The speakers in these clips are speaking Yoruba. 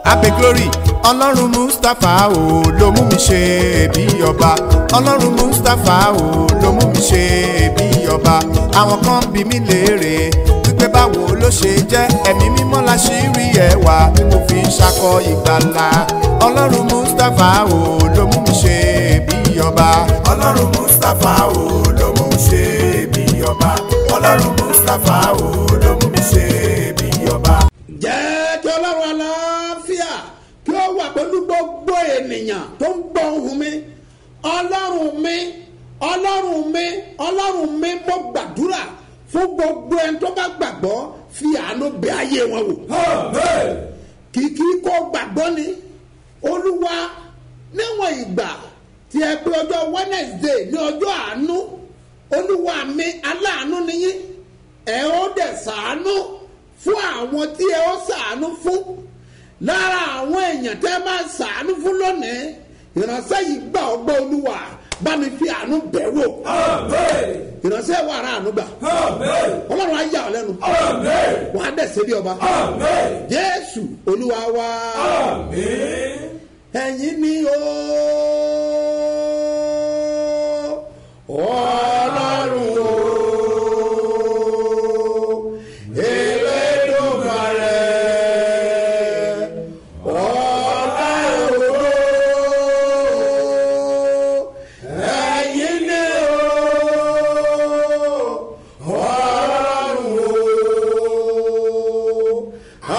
abe glory ọlọ́run mustapha o ló mú mi ṣe bí ọba ọlọ́run mustapha o ló mú mi ṣe bí ọba àwọn kan bí mi léèrè wípé báwo ló ṣe jẹ́ ẹ̀mí mímọ́ la ṣì rí ẹwà tí mo fi ń ṣakọ ìgbàlà ọlọ́run mustapha o ló mú mi ṣe bí ọba ọlọ́run mustapha o ló mú mi ṣe bí ọba ọlọ́run mustapha o ló mú mi ṣe bí ọba. jẹ́ kí ọlọ́run aláfíà kí ó wà pẹ̀lú gbogbo ènìyàn tó ń gbọ́ ohùn mi ọlọ́run mi ọlọ́run mi ọlọ́run mi mo gbàdúrà fún gbogbo ẹni tó bá gbàgbọ́ fi àánú bẹ ayé wọn wò kìkì kó gbàgbọ́ ni olúwa níwọ̀n ìgbà tí ẹ pé ọjọ́ wednesday ní ọjọ́ àánú olúwa mi aláàánú nìyí ẹ ó dẹ̀ sàánú fún àwọn tí ẹ ó sàánú fún lára àwọn èèyàn tẹ́ máa sàánú fún lónìí ìránṣẹ́ yìí gbà ọgbẹ́ olúwa bá mi fi àánú bẹ̀ wò ìránṣẹ́ wà ara àánú gbà ọlọ́run á yà ọ́ lẹ́nu wà á dẹ̀ bí ọba jésù olúwa wá ẹ̀yin ni o ọlọ́run o elédùmarè ọlọ́run o ẹ̀yin ni o ọlọ́run o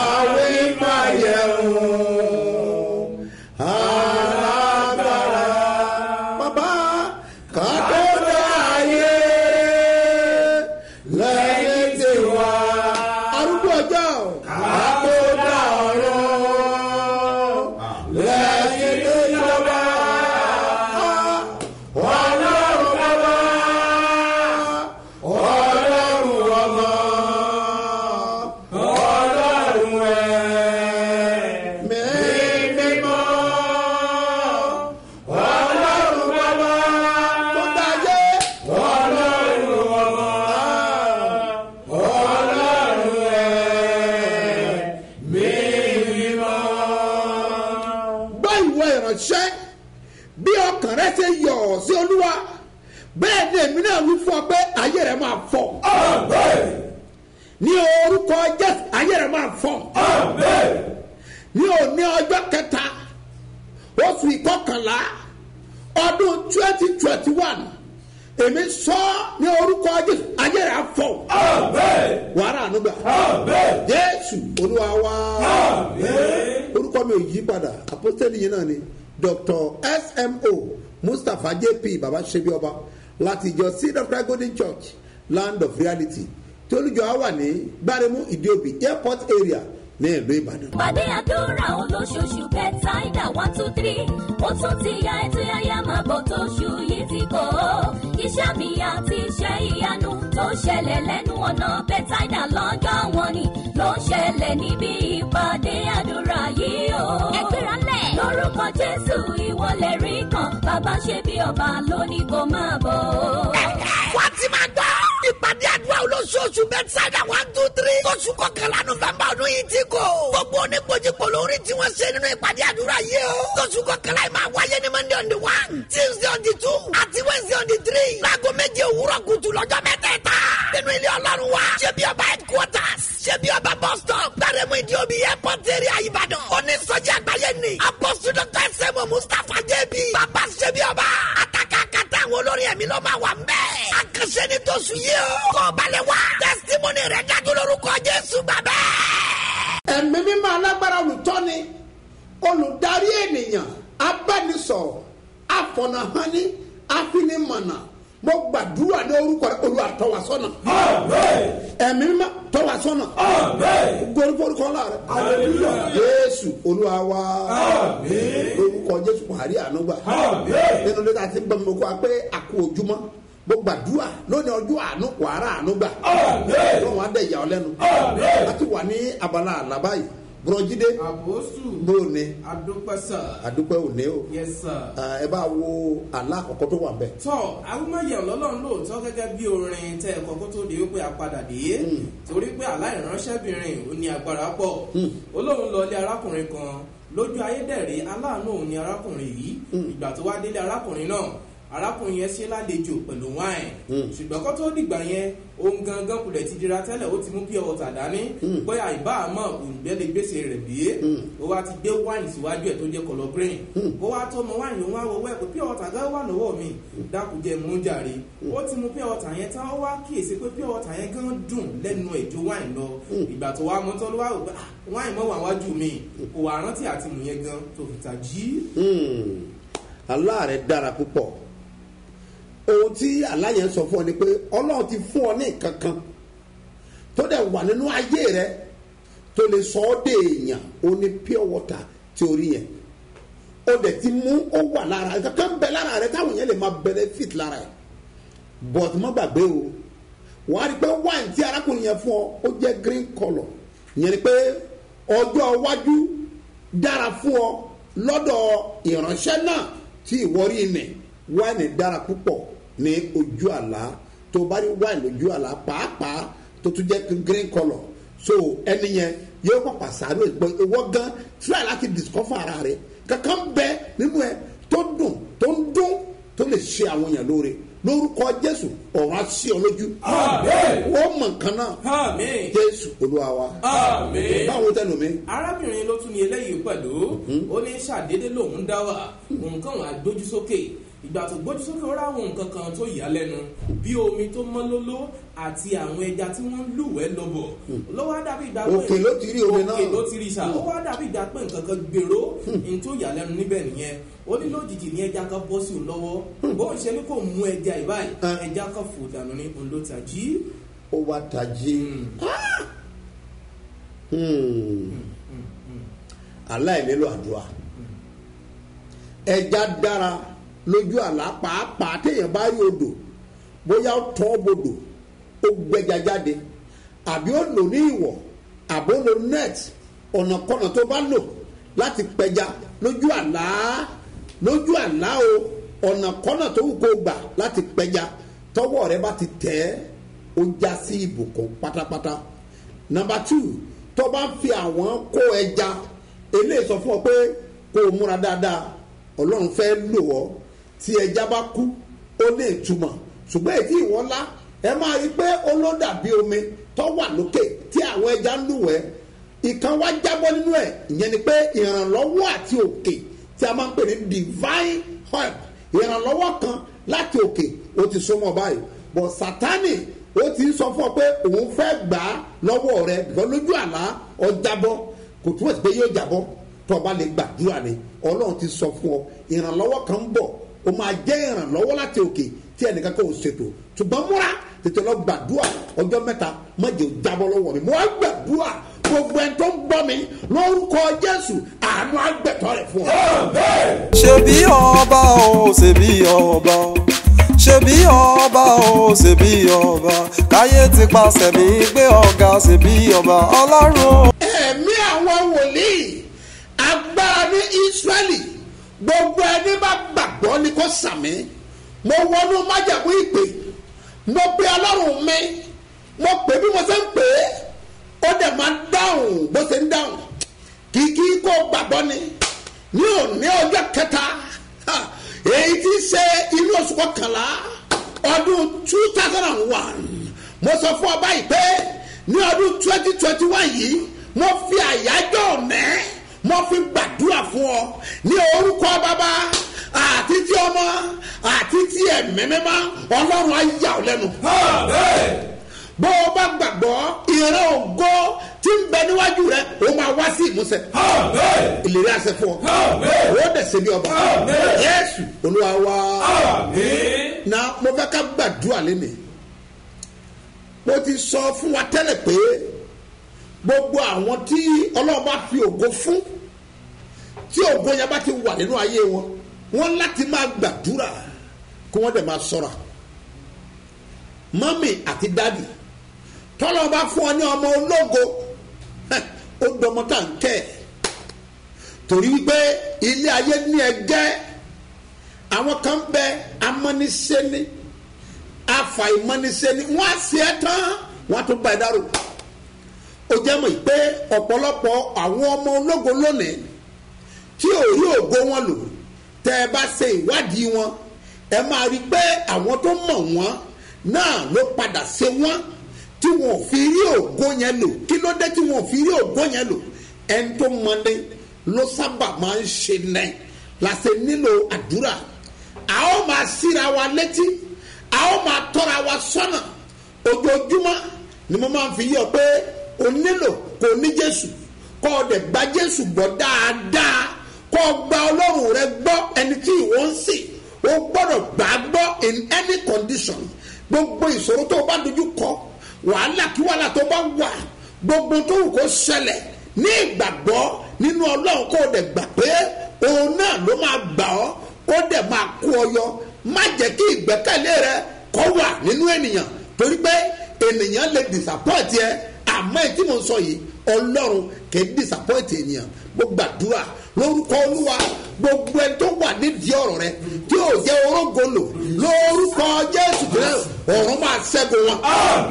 àwímáyẹ̀wò alágbára bàbá kàdódà ayé lẹ́yìn tí wá arúgbó ọjọ́ kàdódà ọ̀rọ̀ lẹ́yìn tí jọba ọlọ́run bàbá ọlọ́run ọmọ ọlọ́run ẹ̀mí mímọ́ ọlọ́run bàbá tó dáyé ọlọ́run ọmọ ọlọ́run ẹ̀mí mímọ́. gbọ́ ìwọ ìránṣẹ́ bí ọkàn rẹ ṣe yọ̀ ọ́ sí olúwa bẹ́ẹ̀ ni èmi náà wí fún ọ pé ayé rẹ máa fọ́ ní orúkọ jésù ayé rẹ máa fọ́ ní òní ọjọ́ kẹta oṣù ìkọkànlá ọdún twenty twenty one èmi sọ ní orúkọ jésù ayé rẹ á fọ́ wàrà ànúgbà jésù olúwa wá orúkọ mi ò yí padà apostoli yìí náà ni dr smo mustapha jp baba sebi ọba láti ìjọ seed of christ golden church land of reality tí olùjọ á wà ní gbáremú ìdíòbí airport area ní ìlú ìbàdàn. pàdé àdúrà olóṣooṣù bẹ́tàìdà one two three ó tún ti ya ètò yáyá máa bọ̀ tóṣù yìí ti kọ́ ọ́ iṣẹ́ mi àti iṣẹ́ ìyanu tó ṣẹlẹ̀ lẹ́nu ọ̀nà bẹ́tàìdà lọ́jọ́ wọn ni ló ń ṣẹlẹ̀ níbi ìpàdé àdúrà yìí o. ẹgbẹ́ra lẹ̀. lórúkọ jésù ìwọlẹ̀ rí kan bàbá ṣe bí ọba lónìí kò máa bọ̀. wọ́n ti máa gbọ́. ìpàdé àdúrà olóṣooṣù bẹ́tsáìdà one two three. oṣù kọkànlá nọ́fẹ̀mbà ọdún yìí ti kò. gbogbo oníkojúkò lórí tí wọ́n ṣe nínú ìpàdé àdúrà yìí o. oṣù kọkànlá yìí máa wáyé ní monday on the one tuesday on the two àti wednesday on the three. láago méje òwúrọ̀ kùtù lọ́jọ́ mẹ́tẹ̀ẹ̀ta. nínú ilé ọlọ́run wa. ṣé bí ọba headquarters. ṣé bí ọba bus stop. gbàrẹ́mú ìdí omi airport area ìbàdàn. onísọjí àgbáyé ni. apostle dr sẹ́mu mustapha jẹ́bi. bàbá ṣé bí ọba. àtàkàkàtà àwọn olórin ẹ̀mí ló máa wà ń bẹ́ẹ̀. àkànṣe ni tó sùn yìí o. kọ́ balẹ̀ wá. testimony rẹ̀ dájú lórúkọ jésù bàbá. ẹ̀mí mímọ́ alágbára olùtọ́ni olùdarí ènìyàn abánisọ̀rọ̀ àfọ̀nàhání àfinimọ̀nà mo gbàdúrà ní orúkọ rẹ olúwa tọ́ wa sọ́nà ẹ̀mí mímọ́ tọ́ wa sọ́nà gbórúkọ ńlá rẹ jésù olúwa wa orúkọ jésù buhari ànúgbà nínú lẹ́tà tí ń gbọ́ mi mo kọ́ wa pé àkó ojúmọ́ mo gbàdúrà lónìí ọjọ́ àánú wàrà àánú gbà lọ́wọ́n adé ìyá ọ lẹ́nu láti wà ní abala àlábá yìí bùrọ̀jídé àbòsù bó o ní adúpẹ́sà àdúpẹ́ òní o yẹsà. Ah, ẹ bá wo àlá àkọ́kọ́ tó wà bẹ́ẹ̀. tọ́ agbómáyẹ̀ ọlọ́run lóòótọ́ gẹ́gẹ́ bí orin tẹ́ ẹ̀kọ́ kó tó di wípé a padà dé torí pé aláìránṣẹ́bìnrin ò ní agbára pọ̀ olóhùn lọ ilé arákùnrin kan lójú ayédèrè aláàánú òun ni arákùnrin yìí ìgbà tó wá délé arákùnrin náà arákùnrin yẹn ṣe lálejò pẹ̀lú wáìn ṣùgbọ́n kó tó dìgbà yẹn ohun gangan kulẹ̀ ti dira tẹ́lẹ̀ ó ti mú pure water dání bóyá ìbá àmọ́ òǹgbẹ́ lè gbèsè rẹ̀ bí ó wá ti gbé wáìn síwájú ẹ̀ tó jẹ́ kọlọ green ó wá tó mọ wáìn òun wá wọ wẹ́ pé pure water gan wà lọ́wọ́ mi dákújẹ́ mú jàre ó ti mú pure water yẹn tán ó wá kíyèsí pé pure water yẹn gan dùn lẹ́nu ẹ̀ ju wáìn lọ ìgbà tó wá mú tán ló wá wò pé wáìn mọ́ wà wájú mi kò wá rántí àti mú yẹn gan tó fi tà jí. aláàrẹ dára púpọ̀ ohun tí aláyẹn sọ fún ọ ni pé ọlọ́run ti fún ọ ní nǹkan kan tó dẹ̀ wà nínú ayé rẹ tó lè sọ ọ́ dé èèyàn ó ní pure water tí orí yẹn ó dẹ̀ ti mú ó wà lára rẹ kankan bẹ lára rẹ táwọn yẹn lè máa benefit lára ẹ but má gbàgbé o wàá rí i pé wine tí arákùnrin yẹn fún ọ ó jẹ́ green colour ìyẹn ni pé ọjọ́ iwájú dára fún ọ lọ́dọ̀ ìránṣẹ́ náà tí ìwọ rí nì wáìnì dára púpọ̀ ní ojú àlá tó bá rí wáìnì lójú àlá pàápàá tó tún jẹ́ green colour so ẹni yẹn yóò pàpà sáré ìwọ gan try láti discover ara rẹ kankan bẹ nínú ẹ tó dùn tó ń dún tó lè ṣe àwọn èèyàn lóore lórúkọ jésù ọ̀run á sí ọ lójú wọ́n mọ̀ nǹkan náà Àmín. jésù olúwa wa Àmín. báwo tẹnu mi. arábìnrin ló tún ní eléyìí pẹ̀lú ó ní ṣàdédé lòun dá wà nǹkan wà gbójú sókè ìgbà tó gbójú sókè ó ráwọn nǹkan kan tó yà á lẹ́nu bí omi tó mọ́ lóló àti àwọn ẹja tí wọ́n ń lúwẹ̀ẹ́ lọ́bọ̀ ló wá dàbí ìgbà pé Òkè ló ti rí omi náà. òkè ló ti rí sà ó wá dàbí ìgbà pé nǹkan kan gbèrò ní tó yà á lẹ́nu níbẹ̀ nìyẹn ó ní lójijì ní ẹja kan bọ́ sí òun lọ́wọ́ bó ń ṣe ní kò mú ẹja ìbáyìí Ah. ẹja kan fò dànù ní òun ló tají ó wá tají aláìnílò àdúrà ẹja dára lójú àlá pàápàá téèyàn bá rí odò bóyá ó tọ́ bodò ó gbẹja jáde àbí ó lò ní ìwọ̀ àbí ó lò net ọ̀nàkọ́nà tó bá lò láti pẹja lójú àlá lójú àlá o ọ̀nàkọ́nà tó wù kó gbà láti pẹja tọwọ́ rẹ bá ti tẹ̀ ẹ́ ó já sí ìbùkún pátápátá nọmba two tó bá ń fi àwọn kó ẹja eléyìí sọ fún ọ pé kó o múra dáadáa ọlọ́run fẹ́ lò ọ́ tí ẹja bá kú ó lè túmọ̀ ṣùgbọ́n èyí ìwọ́n lá ẹ máa rí i pé ó ló dàbí omi tó wà lókè tí àwọn ẹja ń lúwẹ̀ẹ́ ìkan wá jábọ́ nínú ẹ̀ ìyẹn ni pé ìrànlọ́wọ́ àti òkè tí a máa ń pè ní divine help ìrànlọ́wọ́ kan láti òkè ó ti súnmọ́ báyìí bọ̀ sátánì ó ti ń sọ fún ọ pé òun fẹ́ gbà á lọ́wọ́ rẹ bìkọ́ lójú àlá ọ jábọ́ kò túmọ̀ sí pé yóò jábọ́ tó o bá lè gbàdúrà ni ọlọ́run ti sọ fún ọ ìrànlọ́wọ́ kan ń bọ̀ o máa jẹ́ ìrànlọ́wọ́ láti òkè tí ẹnìkan kan ò ṣètò ṣùgbọ́n múra tètè lọ gbàdúrà ọjọ́ mẹ́ta má jẹ́ ò jábọ́ lọ́wọ́ mi mo wá gbàdúrà gbogbo ẹni tó ń gbọ́ mi lórúkọ jésù àánú àgbẹ̀tọ́ rẹ̀ fún ọ. ṣebí ọba o ṣebí ọba o ṣebí ọba o ṣebí ọba káyé ti pàṣẹ mi gbé ọ̀gá ṣebí ọba ọlọ́run o. ẹ̀mí àwọn wòlíì agbára ní israẹli gbogbo ẹni bá gbàgbọ́ ni kò sàmì mo wọnú májàmú ìpè mo pe ọlọ́run mi mo pè bí mo ṣe ń pè é ó dẹ̀ máa ń dáhùn bó ṣe ń dáhùn kìkì kó gbàgbọ́ ni ní òní ọjọ́ kẹta ha, èyí tí í ṣe inú oṣù kọkànlá ọdún two thousand and one mo sọ fún ọ báyìí pé ní ọdún twenty twenty one yìí mo fi àyájọ́ ọ̀nẹ́ mo fi gbàdúrà fún ọ ní orúkọ bàbá àti tí ọmọ àti tí ẹ̀mí mímọ́ ọlọ́run á yà ọ́ lẹ́nu bó o bá gbàgbọ́ ìran ògo tí ń bẹ níwájú rẹ o máa wá sí ìmúṣẹ. ìlérí àṣẹ fún ọ. o dẹ̀ ṣe bí ọba. yẹ́sù olúwa wá. na mo fẹ́ ká gbàdúrà lénìí. mo ti sọ fún wa tẹ́lẹ̀ pé gbogbo àwọn tí ọlọ́run bá fi ògo fún tí ògo yẹn bá ti wà nínú ayé wọn wọ́n láti máa gbàdúrà kí wọ́n dẹ̀ máa sọ̀rọ̀ mọ́mì àti dádì tọ́lọ́ bá fún ọ ní ọmọ ológo heh, ó dọmọ tá à ń kẹ́ ẹ̀ torí wípé ilé ayé ní ẹgẹ́ àwọn kan ń bẹ amọ́nisẹ́ni afàìmọ́nisẹ́ni wọ́n á ṣe é tán wọ́n á tún bá ẹ dárò ó jẹ́ mọ̀ pé ọ̀pọ̀lọpọ̀ àwọn ọmọ ológo lónìí tí ò rí ògo wọn lò tẹ́ ẹ bá ṣe ìwádìí wọn ẹ máa rí i pé àwọn tó mọ̀ wọ́n náà ló padà ṣe wọ́n tí wọn ò fi rí ògo yẹn lò kí ló dé tí wọn ò fi rí ògo yẹn lò ẹni tó mọni ló sábà máa ń ṣe nẹ la ṣe nílò àdúrà a ó máa síra wa létí a ó máa tọ́ra wa sọ́nà ojoojúmọ́ ni mo máa ń fi yọ pé o nílò kó o ní jésù kó o dẹ̀ gba jésù gbọ́ dáadáa kó o gba ọlọ́run rẹ gbọ́ ẹni tí ìwọ ń sìn o gbọ́dọ̀ gbà á gbọ́ in any condition gbogbo ìṣòro tó o bá dojú kọ wàhálà kí wàhálà tó bá wà gbogbo tó wù kó ṣẹlẹ̀ ní ìgbàgbọ́ nínú ọlọ́run kó o dẹ̀ gbà pé òun náà ló máa gbà ọ́ ó dẹ̀ máa kó ọ yọ má jẹ́ kí ìgbẹ́kẹ̀lé rẹ kọ́ wà nínú ènìyàn torí pé ènìyàn lè disappoint yẹ àmọ́ èyí tí mo sọ yìí ọlọ́run kì í disappoint ènìyàn mo gbàdúrà lórúkọ olúwa gbogbo ẹni tó wà nídìí ọ̀rọ̀ rẹ tí yóò jẹ́ orógo lò lórúkọ jésù kìlẹ̀ ọ̀run máa ṣẹ́gun wọn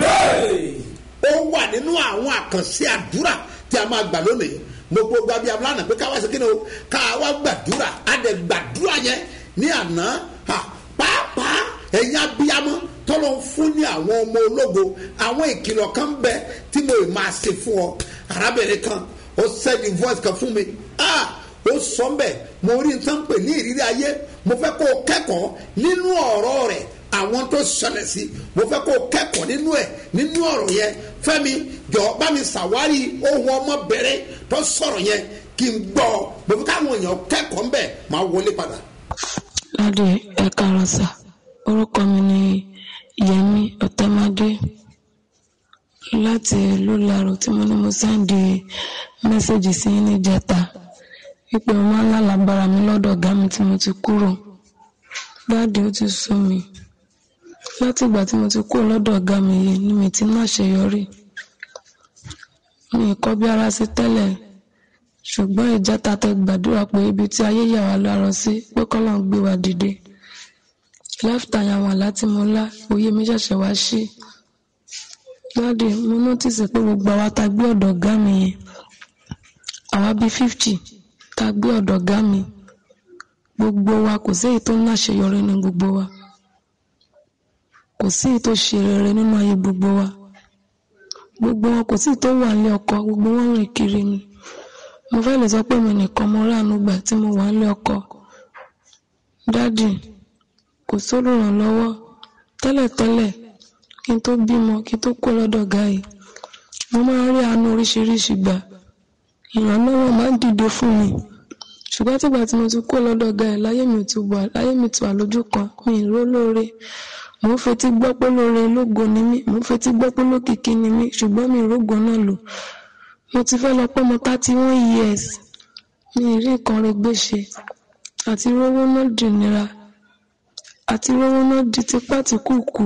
ó wà nínú àwọn àkànṣe àdúrà tí a máa gbà lónìí mo gbogbo abiyamọ lánàá pé káwá ṣe kí ni o káwá gbàdúrà á dẹ̀ gbàdúrà yẹn ní àná ha, pàápàá ẹ̀yin abiyamọ tọ́lọ́ ń fún ní àwọn ọmọ ológo àwọn ìkìlọ̀ kan bẹ tí mo máa ṣe fún ọ arábìnrin kan ó sẹ́ni voice kan fún mi ah ó sọ ń bẹ̀ mo rí nǹkan pè ní ìrírí ayé mo fẹ́ kó o kẹ́kọ̀ọ́ nínú ọ̀rọ̀ rẹ̀ àwọn tó ṣẹlẹ̀ sí mo fẹ́ kó o kẹ́kọ̀ọ́ nínú ẹ̀ nínú ọ̀rọ̀ yẹn fẹ́mi jọ bá mi ṣàwárí ohun ọmọbìnrin tó sọ̀rọ̀ yẹn kí n gbọ́ mo fi káwọn èèyàn kẹ́kọ̀ọ́ ńbẹ̀ máa wọlé padà. láti ẹ̀ka rọ̀ṣà orúkọ mi ni yẹmi ọ̀tẹ́mádé láti ìlú laro tí mo ní mo sẹ́ndì mẹ́sẹ̀gì sí ní jẹta wípé mo máa ń lálàbára mi lọ́dọ̀ ọ̀gá mi tí mo ti kúrò dáàdi ó ti sú mi láti ìgbà tí mo ti kúrò lọ́dọ̀ ọ̀gá mi yìí ni mi ti má ṣeyọrí mi ì kọ́ bí ara sí tẹ́lẹ̀ ṣùgbọ́n ìjẹta tẹ gbàdúrà pé ibi tí ayé yà wá lárọ sí pé kọ́lọ́ ń gbé wa dìde láfíà yẹn àwọn àlá tí mo lá òye mi ṣẹ̀ṣẹ̀ wá sí dáàdi mo nọ́tìsì pé gbogbo àwa tá gbé ọ̀dọ̀ ọ̀gá mi yẹn àwa bíi fifty tá gbé ọ̀dọ̀ ọ̀gá mi gbogbo wa kò sí èyí tó ń láṣeyọrí ní gbogbo wa kò sí èyí tó ṣe rere nínú ayé gbogbo wa gbogbo wọn kò sí èyí tó wà nílé ọkọ gbogbo wọn rìn kiri ni mo fẹ́ lè sọ pé mi nìkan mo ráàánú gbà tí mo wà nílé ọkọ dádì kò sólùrànlọ́wọ́ tẹ́lẹ̀tẹ́lẹ̀ kí n tó bímọ kí n tó kó lọ́dọ̀ ọ̀gá yìí mo máa ń rí àánú oríṣiríṣi gbà ìrànlọ́wọ́ máa ń dìde fún mi ṣùgbọ́n tìgbà tí mo ti kó lọ́dọ̀ ọ̀gá yìí láyé mi ti wà láyé mi ti wà lójú kan mi ì ró lóore mò ń fetí gbọ́ pé lóore lógo ni mí mò ń fetí gbọ́ pé lókìkí ni mí ṣùgbọ́n mi ì rógo náà lò mo ti fẹ́ lọ pé mo thirty one years mi ì rí nǹkan rẹ̀ gbé ṣe àti rówó náà dì nira àti rówó náà di tipá tí kù kù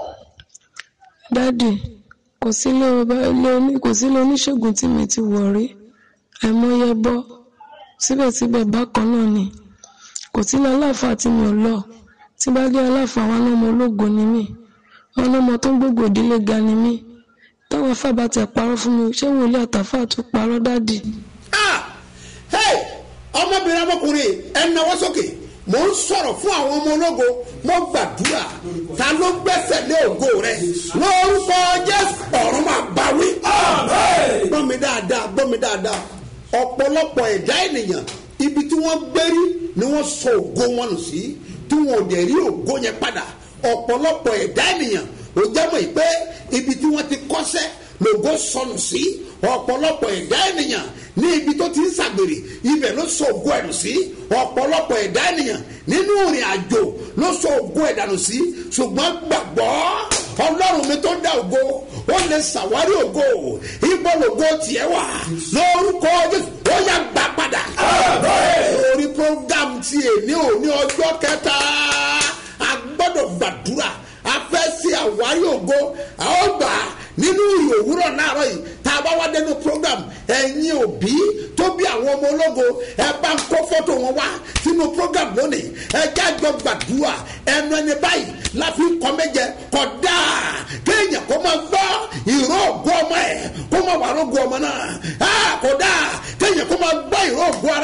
dádì kò sílé ọba ilé oní kò sílé oníṣègùn tí mi ti wọ̀ rí àìmọye bọ́ síbẹ̀síbẹ̀ bákan náà ni kò sílé aláàfáà tí mi ò lọ tí bá dé aláàfáà wọn lọ́mọ ológo ni mí wọn lọ́mọ tó ń gbogbo ìdílé ga ni mí táwọn afá bá tẹ̀ parọ́ fún mi ṣé wòlíì àtàfáà tún parọ́ dádì. ah hey ọmọbìnrin ọmọkùnrin ẹ náwó sókè mò ń sọ̀rọ̀ fún àwọn ọmọ ológo mo gbàdúrà ta ló gbẹ́sẹ̀ lé ògo rẹ lórúkọ jésù ọ̀run máa bá wí. gbọ́ mi dáadáa gbọ́ mi dáadáa ọ̀pọ̀lọpọ̀ ẹ̀dá ènìyàn ibi tí wọ́n gbérí ni wọ́n sọ ògo wọn nù sí tí wọn ò dẹ̀ rí ògo yẹn padà ọ̀pọ̀lọpọ̀ ẹ̀dá ènìyàn ò jámọ̀ yìí pé ibi tí wọ́n ti kọ́sẹ́ lògo sọnù sí ọ̀pọ̀lọpọ̀ ẹ̀dá ènìyàn ní ibi tó ti ń ṣàgbèrè ibẹ̀ ló sọ ògo ẹ̀dùn sí ọ̀pọ̀lọpọ̀ ẹ̀dá ènìyàn nínú ìrìn àjò ló sọ ògo ẹ̀dànù sí ṣùgbọ́n gbàgbọ́ ọlọ́run mi tó dá ògo ó lè ṣàwárí ògo ibo lògo tiẹ̀ wà lórúkọ jésù ó yà gbà padà. orí program ti èní òní ọjọ́ kẹta a gbọ́dọ̀ gbàdúrà a fẹ́ sí àwárí ògo a ó gbà nínú ìrìn òwúrọ̀ náírà yìí tá a bá wá dénú program ẹ̀yin òbí tó bí àwọn ọmọ ológo ẹ bá ń kó fọ́tò wọn wá sínú program lónìí ẹ jájọ gbàdúrà ẹnu ẹni báyìí láfi kọ́ méje kọ́ dáa kéèyàn kó máa gbọ́ ìró ògo ọmọ ẹ̀ kó máa wà rógo ọmọ náà á kó dáa kéèyàn kó máa gbọ́ ìró ògo ara ẹ̀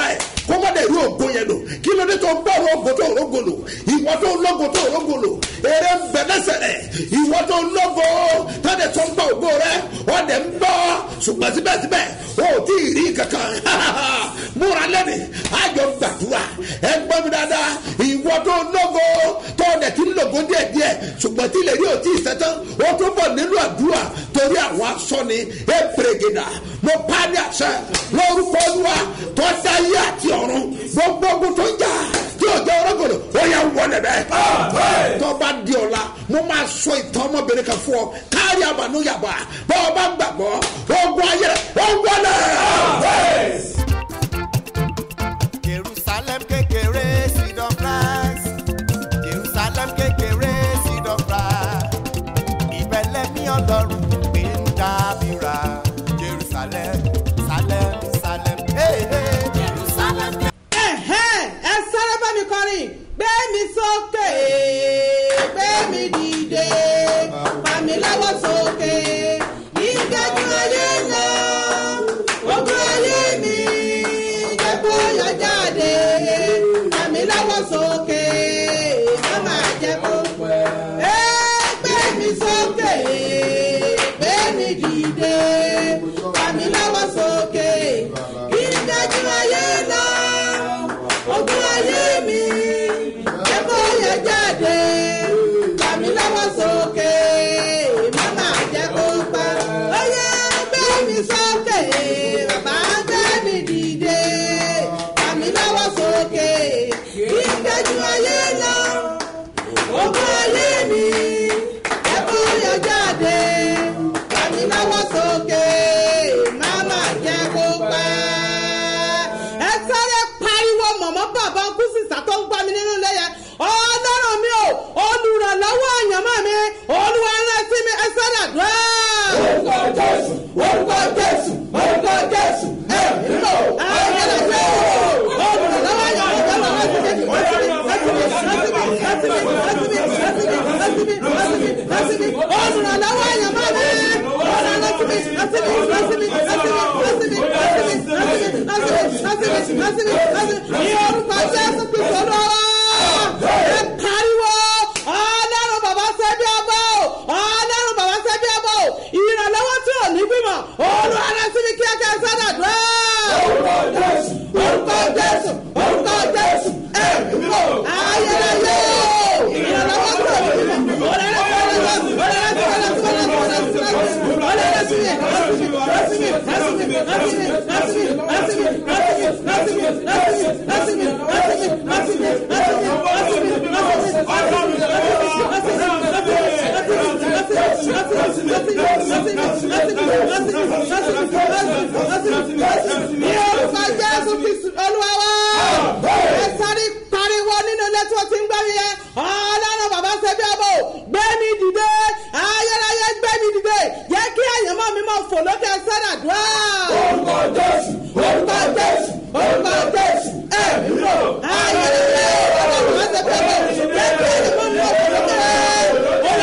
kó má dẹ̀ rí ògo yẹn lò kí ló dé tó ń bọ̀rọ̀ ògo tó ògo lò ìwọ tó ń lógo tó ògo lò eré ń bẹ lẹ́sẹ̀ rẹ̀ ìwọ tó ń lógo tọ́dẹ̀ tó ń gbọ́ ògo rẹ̀ wọ́n dẹ̀ ń bọ́ ṣùgbọ́n síbẹ̀síbẹ̀ o ò tí ì rí kankan múra lẹ́nu àjọ gbàdúrà ẹ gbọ́ mi dáadáa ìwọ tó ń lógo tó dẹ̀ ti ń lógo díẹ̀díẹ̀ ṣùgbọ́n tí lè rí òtí ìsẹ́tán ó tún bọ̀ nínú àdúrà torí àwọn asọ́ni ẹ pèrègèdà mo pa ní àṣẹ lórúkọ olúwa tó dáyé àti ọ̀run gbogbo ogun tó ń jà tí ò jẹ́ ọlọ́gọ̀dọ̀ ó yà wọlé bẹ́ẹ̀. tó bá di ọ̀la mo máa sọ ìtàn ọmọbìnrin kan fún ọ káàrí àbànú yàbá bá ọ bá gbàgbọ́ ogun ayé rẹ ó wọlé. jerusalem kékeré seed of rice jerusalem kékeré seed of rice ìbẹ̀lẹ̀ mi ọlọ́run gbé ń dábìrà jerusalem salem salem hey, hey. jerusalem. ẹ̀hẹ́n, ẹ sáré bá mi kọrin gbé mi sókè gbé mi dìde fà mí lọ́wọ́ sókè ìgbẹ́jú ayé lọ ogun ayé mi jẹ́ kó yọ jáde fà mí lọ́wọ́ sókè má máa jẹ́ kó pẹ́. ẹ gbé mi sókè gbé mi dìde fà mí lọ́wọ́ sókè ìgbẹ́jú ayé lọ ogun ayé mi jẹ́ kó yẹ jáde tàmí lọ́wọ́ sókè mama jẹ́ kó pa oyè gbé mi sókè bàbá gbé mi dìde tàmí lọ́wọ́ sókè ìgbẹ́jú ayé lọ ogun ayé mi jẹ́ kó yẹ jáde tàmí lọ́wọ́ sókè mama jẹ́ kó pa ẹ sáré pariwo mọ̀mọ́ bàbá kú sísà tó ń gbá mi nínú ilé yẹn ọlọ́run mi ò olùrànlọ́wọ́ àyànmọ́ mi olúwa rán sí mi ẹ sáré àdúrà. orúkọ jésù orúkọ jésù orúkọ jésù ẹ nílò ayẹyẹ jẹ olùrànlọ́wọ́ àyànmọ́ mi rán sí mi rán sí mi rán sí mi rán sí mi rán sí mi rán sí mi rán sí mi rán sí mi rán sí mi rán sí mi olùrànlọ́wọ́ àyànmọ́ mi ọ̀rọ̀ rán sí mi rán sí mi rán sí mi rán sí mi rán sí mi rán sí mi rán sí mi rán sí mi rán sí mi rán sí mi rán sí mi ní orúkọ jésù kristu olúwa ẹ pariwo ọlọ́run bàbá sẹ́bí ọba o ọlọ́run bàbá sẹ́bí ọba o ìrànlọ́wọ́ tí ò ní gbìmọ̀ olúwa rán sí mi kíákíá sádà dùn. orúkọ jésù orúkọ jésù orúkọ jésù ẹ mímọ ayẹyẹ ìrànlọ́wọ́ tí ò ní gbìmọ̀ ọlọ́run pariwo nínú ilé tí wọ́n ti ń gbọ́ mi yẹn ọlọ́run bàbá ṣe bí ọmọ o gbé mi dìde ayérayé gbé mi dìde jẹ́ kí àyànmọ́ mi máa fò lókè sẹ́nà dùá. orúkọ jésù orúkọ jésù orúkọ jésù ẹ mímọ ayérayé ọlọ́run bàbá ṣe bí ọmọ jẹ́ kí àyànmọ́ mi máa fò lókè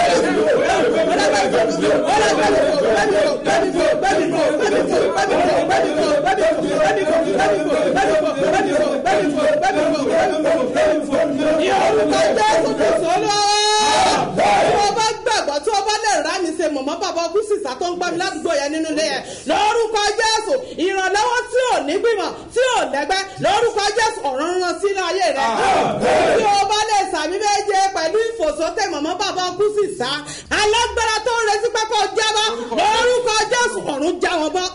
ní orúkọ jésù kristu olúwa tí o bá gbàgbọ́ tí o bá lè rà mí ṣe mọ̀mọ́ bàbá ọkùnrin sísá tó ń gbá mi ládùúgbò yẹn nínú ilé yẹn lórúkọ jésù ìrànlọ́wọ́ tí ò ní gbìmọ̀ tí ò lẹ́gbẹ́ lórúkọ jésù ọ̀run rán sínú ayé rẹ tí o bá lè sàmì méje pẹ̀lú ìfòsókè mọ̀mọ́ bàbá ọkùnrin sísá alágbára tó ń retí pẹ́pẹ́ jábọ́ lórúkọ jésù ọ̀run já wọn bọ́.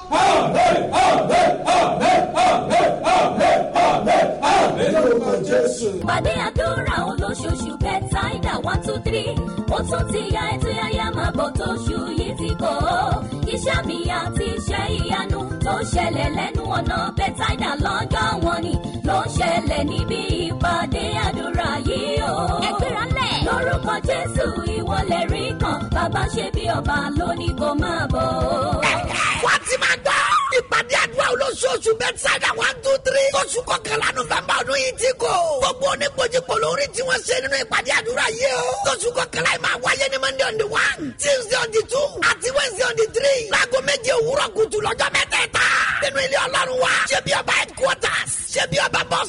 pàdé àdúrà olóṣooṣù bẹ́tàìdà one two three ó tún ti ya ètò yáyá máa bọ̀ tóṣù yìí ti kọ́ iṣẹ́ mi àti iṣẹ́ ìyanu tó ṣẹlẹ̀ lẹ́nu ọ̀nà bẹ́tàìdà lọ́jọ́ wọn ni ló ń ṣẹlẹ̀ níbi ìpàdé àdúrà yìí o. ẹgbẹ́ra lẹ̀. lórúkọ jésù ìwọlẹ̀ rí kan bàbá ṣe bí ọba lónìí kò máa bọ̀. wọ́n ti máa gbọ́. ìpàdé àdúrà olóṣooṣù bẹ́tísáìdà one two three oṣù kọkànlá nọ́fẹ̀mbà ọdún yìí ti kò. gbogbo oníkojúkọ lórí tí wọ́n ṣe nínú ìpàdé àdúrà yìí o. oṣù kọkànlá yìí máa wáyé ní monday on the one tuesday on the two àti wednesday on the three. láago méje òwúrọ̀ kùtù lọ́jọ́ mẹ́tẹ̀ẹ̀ta. nínú ilé ọlọ́run wa ṣé bí ọba headquarters ṣé bí ọba bus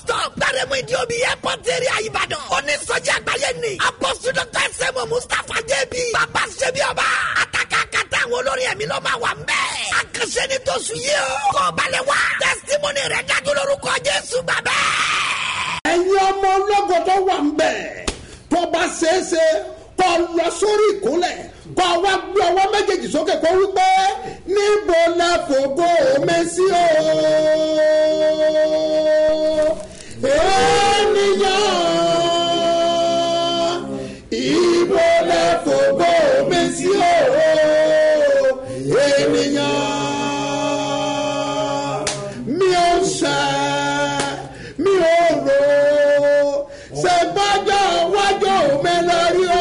secretariat ìbàdàn onísọjí àgbáyé ni apọ́sù dr sẹ́mu mustapha jẹ́bi bàbá ṣẹ́bi ọba àtàkà kàtà àwọn olórí ẹ̀mí ló máa wà mbẹ́ àkànṣe ni tó sùn yìí o kọ́ balẹ̀ wá testimony rẹ̀ dájú lórúkọ jésù bàbá. ẹ̀yin ọmọ ológo tó wà ń bẹ̀ tó bá ṣeéṣe kó lọ sórí ìkúnlẹ̀ kó wá gbé ọwọ́ méjèèjì sókè kó wípé níbo la fògo mi sí o. ènìyàn ibo la fògo mi sí o. ènìyàn mi ò ṣe mi ò rò ṣe gbọ́dọ̀ wájú mi lórí o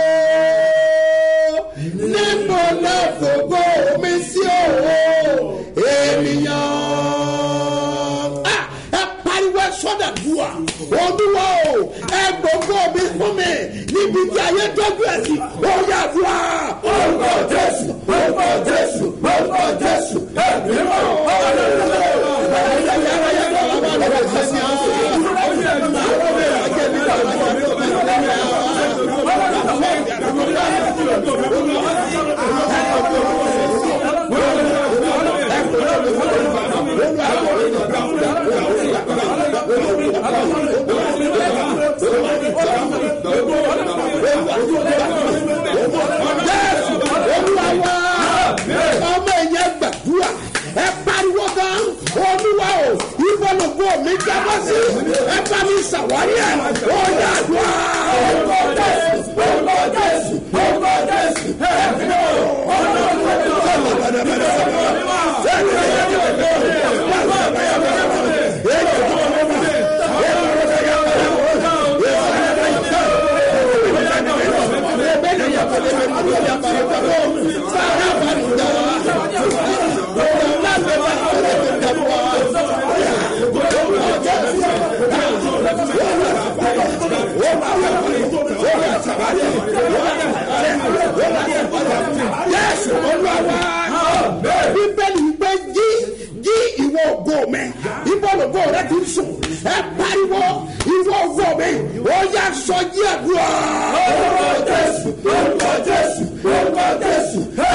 níbo lọ fògo mi sí o ènìyàn. Ah, ẹ pariwo sọ́dà dùà olúwa o ẹ gbogbo mi fún mi níbi tí ayé tọ́jú ẹ̀ sí ó yà dùà. orúkọ jésù orúkọ jésù orúkọ jésù ẹ bímọ jésù olúwa wá ọmọ ìyẹn gbàdúrà ẹ pariwo gan olúwa o ìbọlùkọ mi jábọ sí ẹ bá mi ṣàwárí ẹ ó yà dùn orúkọ jésù orúkọ jésù orúkọ jésù ẹ bí o jésù olúwa bíbélì gbé jí jí ìwọ ògo mi ìbọlùkọ rẹ ti sùn ẹ pariwo ìwọ ògo mi ó yà sọ jí àdúrà. orúkọ jésù orúkọ jésù orúkọ jésù ẹ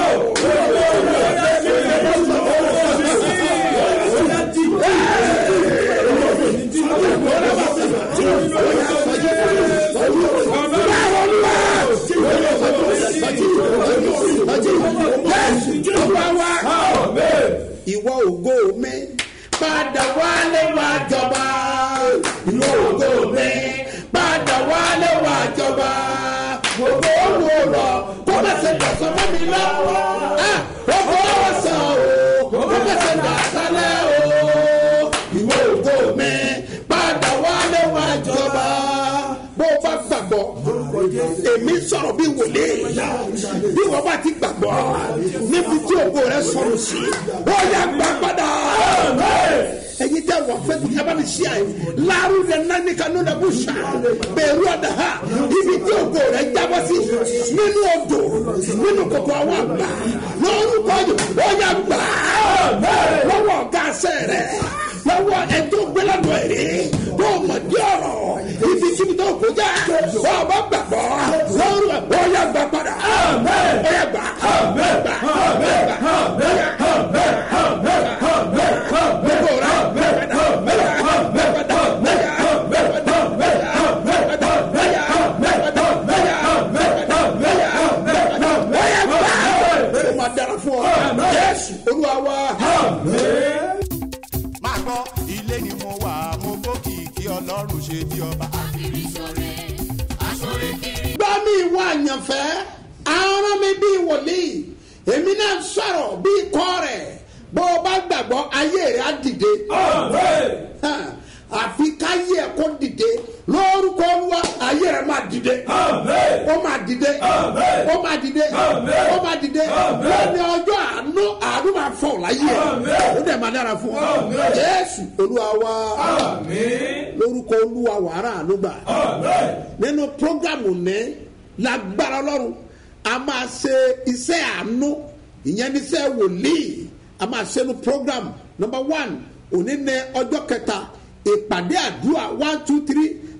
ìwọ ògo mi padà wálé wá jọba ìwọ ògo mi padà wálé wá jọba gbogbo owó rọ kó má ṣe dọ̀sán mọ́ mi lọ́wọ́ gbogbo owó sàn o kó má ṣe dọ̀sálẹ̀ o ìwọ ògo mi padà wálé wá jọba bó o bá gbàgbọ́ èmi sọ̀rọ̀ bí wòlé bí wọ́n bá ti gbàgbọ́ níbi tí ògo rẹ sọ̀rọ̀ sí ó yà gbà padà. ẹyin tẹ wọ fẹ ẹ bá mi ṣí àyè láàrú rẹ nání kanú rẹ bó ṣá bẹẹrù ọdà ha ibi tí ògo rẹ jábọ sí nínú odò nínú kòkò àwọn àgbà lórúkọ yìí ó yà gbà lọ́wọ́ ọ̀gá àṣẹ rẹ lọ́wọ́ ẹjọ́ gbẹ́lẹ́dọ̀ èrè tó mọ̀ ní ọ̀rọ̀ ibi síbi tó kó já wọ́n bá gbàgbọ́ lọ́rùn ó yà gbà padà ó yà gbà gbà gbà Yes, Olúwa wa. máa gbọ́ ilé ni mo wà mo bókìkí ọlọ́run ṣe bí ọba. gbọ́ mi ìwọ àyànfẹ́ aràn mi bí wòlíì èmi náà sọ̀rọ̀ bí ikọ́ rẹ̀ bó o bá gbàgbọ́ ayé rẹ̀ á dìde. Hàn, àfi káyé ẹ̀ kó dìde lórúkọ olúwa ayé rẹ̀ máa dìde. ó máa dìde ó máa dìde ó máa dìde lónìí ọjọ́ àánú àánú máa fọ̀ láyé ẹ̀ ó dẹ̀ máa dára fún ọ. jésù olúwa wa lórúkọ olúwa wàrà àánú gbà nínú programu ní lágbára ọlọ́run a máa ṣe iṣẹ́ àánú ìyẹn ní iṣẹ́ wòlíì a máa ṣe ní program number one òní ní ọjọ́ kẹta ìpàdé àdúrà one two three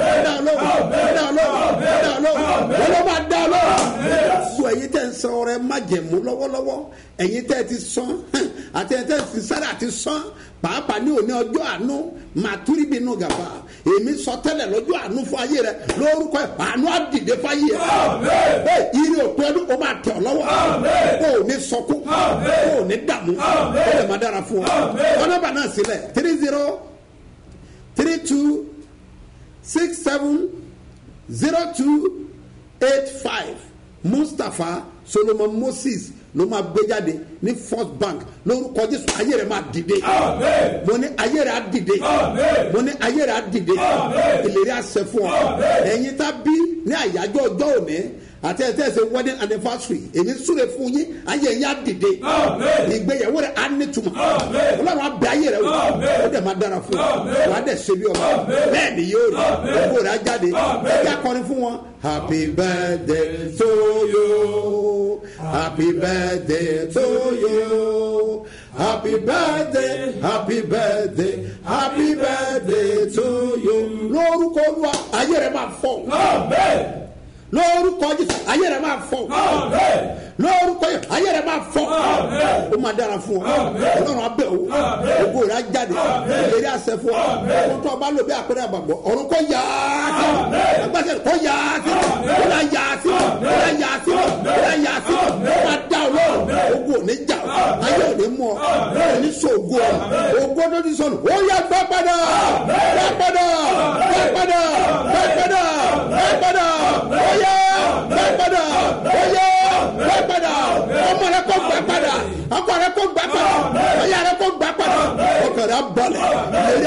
dá ọlọ́run dá ọlọ́run dá ọlọ́run wọ́n ló máa dá ọlọ́run. gbogbo ẹ̀yin tẹ́ ń san ọrẹ májẹ̀mú lọ́wọ́lọ́wọ́ ẹ̀yin tẹ́ ti san àti ẹ̀yin tẹ́ ti sára àti san pàápàá ní òní ọjọ́ àánú màtúrí bínú gàfà èmi sọ tẹ́lẹ̀ lọ́jọ́ àánú fún ayé rẹ lórúkọ ẹ̀ àánú àdìdé fáyé ẹ̀ ìrì òpin ọdún kò máa tẹ̀ ọ́ lọ́wọ́ kò ní sọkún kò ní dààmú ó lè má dára fún ọ ọlọ́ba náà sílẹ̀ three zero three two six seven zero two eight five mustapha solomon moses ló máa gbé jáde ní first bank lórúkọ jésù ayé rẹ máa dìde mo ní ayé rẹ á dìde mo ní ayé rẹ á dìde ìlérí àṣẹ fún ọ ẹ̀yin tá bí ní àyájọ́ ọjọ́ òní àti ẹ̀ tẹ́sí wedding anniversary èmi súre fún yín ayé yín á dìde ìgbéyàwó rẹ á nítumọ̀ ọlọ́run á bẹ ayé rẹ wò ó dẹ̀ máa dára fún ọ wà á dẹ̀ ṣe bí ọba bẹ́ẹ̀ ni yóò rí owó rẹ á jáde ẹ jẹ́ akọrin fún wọn happy birthday to you happy birthday to you happy birthday happy birthday happy birthday to you lórúkọ olúwa ayé rẹ máa fọ lórúkọ jésù ayé rẹ máa fọ lórúkọ yẹn ayé rẹ máa fọ ó máa dára fún ọ ọlọ́run abẹ́ o ògo rẹ á jáde ìlérí àṣẹ fún ọ ọkọ tó o bá lò bí àpẹẹrẹ àgbàgbọ́ ọ̀run kò yá sí agbáṣẹ kò yá sí ó là yá sí ó là yá sí ó là yá sí ó máa dá ọ lọ́rùn ogun ò ní jà ọ ayé ò ní mú ọ ò ní sọ ògo ọ ògo tó ti sọnù ó yá gbá padà gbá padà gbá padà gbá padà gbá padà ó yá gbá padà ó yá gbà padà ọmọ rẹ kò gbà padà ọkọ rẹ kò gbà padà ọyà rẹ kò gbà padà ọkọ rẹ balẹ̀ lórí àṣẹ fún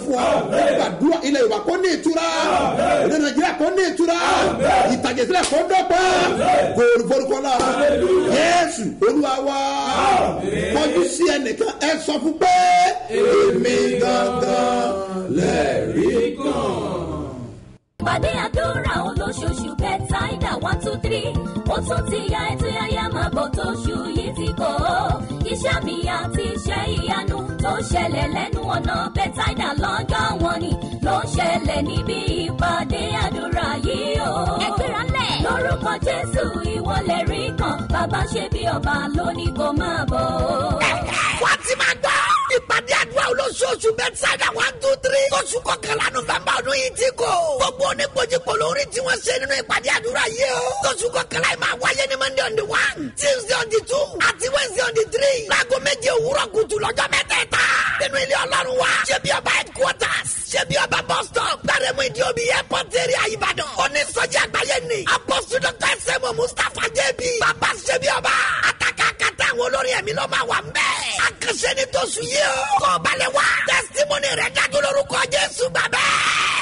fún ọ gbàdúrà ilẹ̀ yorùbá kó ní ìtura èdè nàìjíríà kó ní ìtura ìtàjẹsílẹ̀ kó dọ́gba kóòrù forúkọ lára yéésù olúwa wá kọjú sí ẹnìkan ẹ sọ fún pé èmi gangan lẹ́rìí kan. Pàdé àdúrà olóṣooṣù Bẹ́táìdà one two three. Ó tún ti ya ètò yáyá máa bọ̀ tóṣù yìí ti kọ́. Iṣẹ́ mi àti iṣẹ́ ìyanu tó ṣẹlẹ̀ lẹ́nu ọ̀nà Bẹ́táìdà lọ́jọ́ wọn ni ló ṣẹlẹ̀ níbi ìpàdé àdúrà yìí o. Ẹgbẹ́ra lẹ̀. Lórúkọ Jésù ìwọlẹ̀ rí kan. Bàbá ṣe bí ọba lónìí kò máa bọ̀. wá ti máa gbọ́. ìpàdé àdúrà olóṣooṣù bẹ́tísáìdà one two three. oṣù kọkànlá nọ́fẹ̀mbà ọdún yìí ti kò. gbogbo oníkojúkò lórí tí wọ́n ṣe nínú ìpàdé àdúrà yìí o. oṣù kọkànlá yìí máa wáyé ní monday on the one tuesday on the two àti wednesday on the three. láago méje òwúrọ̀ kùtù lọ́jọ́ mẹ́tẹ̀ẹ̀ta. nínú ilé ọlọ́run wa. ṣé bí ọba headquarters. ṣé bí ọba bus stop. gbàrẹ́mú ìdí omi airport area ìbàdàn. onísọjí àgbáyé ni. apostle dr sẹ́mu mustapha jẹ́bi. bàbá ṣé bí ọba. àtàkàkàtà àwọn olórin ẹ̀mí ló máa wà ń bẹ́ẹ̀. àkànṣe ni tó sùn yìí o. kọ́ balẹ̀ wá. testimony rẹ̀ dájú lórúkọ jésù bàbá.